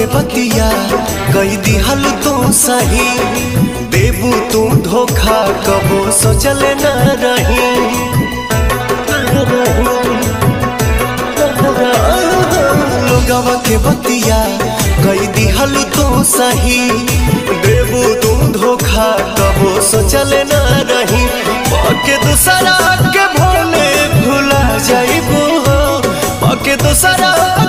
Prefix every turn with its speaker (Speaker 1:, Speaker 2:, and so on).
Speaker 1: के बतिया कई दिहल तो सही देबू तू धोखा कबो सोचल न रही लोगवा के बतिया कई दिहल तो सही देबू तू धोखा कबो सोचल न रही पके दूसरा के भोले भुला जाइबू हो पके दूसरा